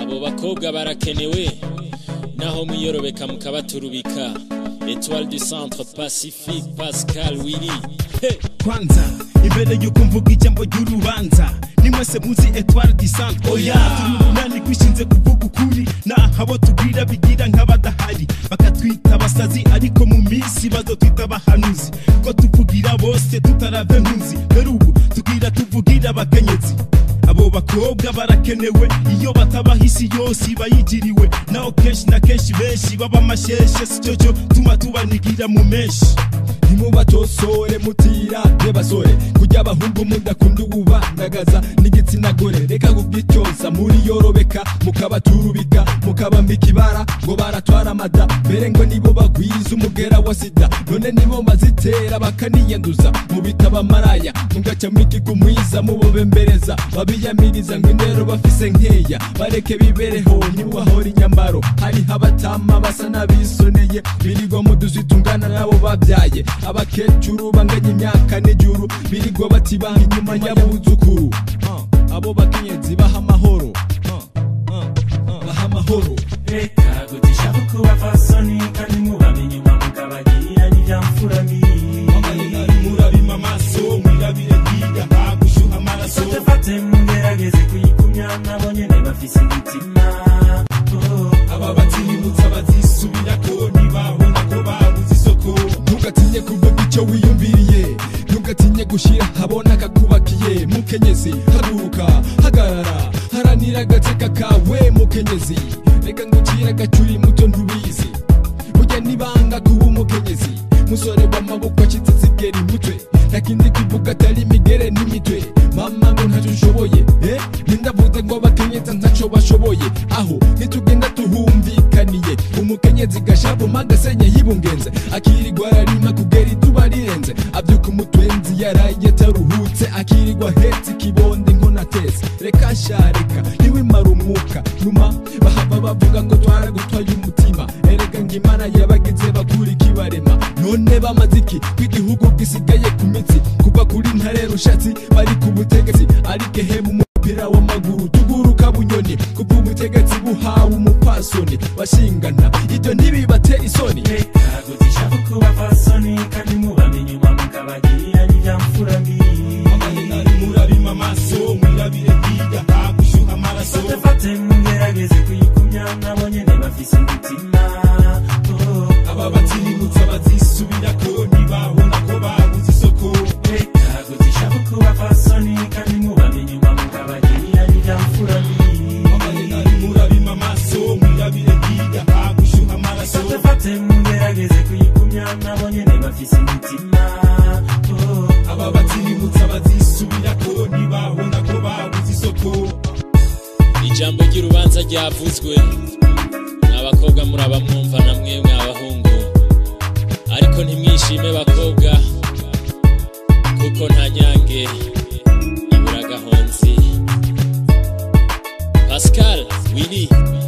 abo bakobwa barakenewe naho mwiyorobeka mukabaturubika etoile du centre pacifique pascal willy hey. kwanza imbere yuko mvuga ijambo ry'urubanza nimwese muzi etware du centre oya turi umunani kwishinze kuvuga ukuri naho abo tubwira bigira nk'abadahari bakatwita abasazi ariko mu minsi bazotwita abahanuzi ko tuvugira bose tutarave ntuzi mbere ubu tubwira tuvugira abakenyezi abo bakobwa barakenewe iyo batabaho isi yose iba yigiriwe naho kenshi na kenshi benshi baba amasheshe si cyo tuma tubanigira mu menshi ntimubatosore mutira basore kujya abahungu mudakunda ububandagaza n'igitsina gore reka kubwityoza muri yorobeka mukabaturubika mukabambika ibara ngo baratwara amada mbere ngo nibo bagwiza umugera wa sida none nibo bazitera bakaniyanduza mu bitaba maraya mugaca mwikiga umwiza mubobembereza babiyamiriza ngo indero bafise nkeya bareke bibereho ntibahora inyambaro hariho abatama basa n'abisoneye birirwa mu duzi tungana nabo babyaye abakecuru banganya imyaka n'ijuru birirwa batibanga inyuma y'abuzukuru Uh, abo bakenyezi baha amahoro Uh, uh, uh, baha amahoro reka gutisha kuko bapfasoni kandi mubamenye inyuma mukabagira n'ibyamfura mbi murabima amaso mwirabire bwiga nta gushyuha amaraso fate mugerageze kuyikumya nabo nyene bafise imitima Oh. aba batibutsa bazisubirako ntibabona ko babuze isoko ntugatinye kuvuga icyo wiyumviriye ntugatinye gushyira habona akakubakiye mukenyezi haguruka hagarara haranira agateka kawe mukenyezi reka ngucire agacuri muto ntubizi burya nibanga kuba umukenyezi musore w'amaboko acitse zigera imutwe ntakindi kuvuga atari imigere n'imitwe mama ngo ntacyo ushoboye eh? nindavuze ngo abakenyezi ntacyo bashoboye aho nitugenda tuhumvikaniye umukenyezi gashabuma agasenye yibungenze akirirwa ararima kugera ituba rirenze abyuka umutwenzi yaraye ataruhutse akirirwa ahetse ikibondi nkonatese reka shareka ntiwimara umwuka numa bahava bavuga ngo twaragutwaye umutima erega ngo imana yabagize bakura ikibarema none bamaze iki kw'igihugu gisigaye ku mitsi kuva kuri ntare rushatsi bari ku butegetsi ariko ehemu umupira w'amaguru tuguruka bunyoni kuva ubutegetsi buhawe umupfasoni bashingana ibyo ntibibatera isoni reka gutisha kuko bapfasoni kandi mubamenye inyuma mukabagira n'ibyamfura mbi murabima amaso mwirabire bwiga nta gushyuha amaraso fate mugerageze kuyikumya nabo nyene bafise imitima Oh. aba batibutsa bazisubirako ntibabona ko babuze isoko reka gutisha kuko bapfasoni kandi mubamenye inyuma mukabagira n'ibyamfura mbi murabima amaso mwirabire bwiga nta gushyuha amaraso fate mugerageze kuyikumya nabo nyene bafise imitima Oh. aba batibutsa bazisubirako ntibabona ko babuze isoko ijambo ry'urubanza ryavuzwe abakobwa muraba mwumva na mwemwe abahungu ariko ntimwishime bakobwa kuko nta nyange ibura gahonzi pascal willy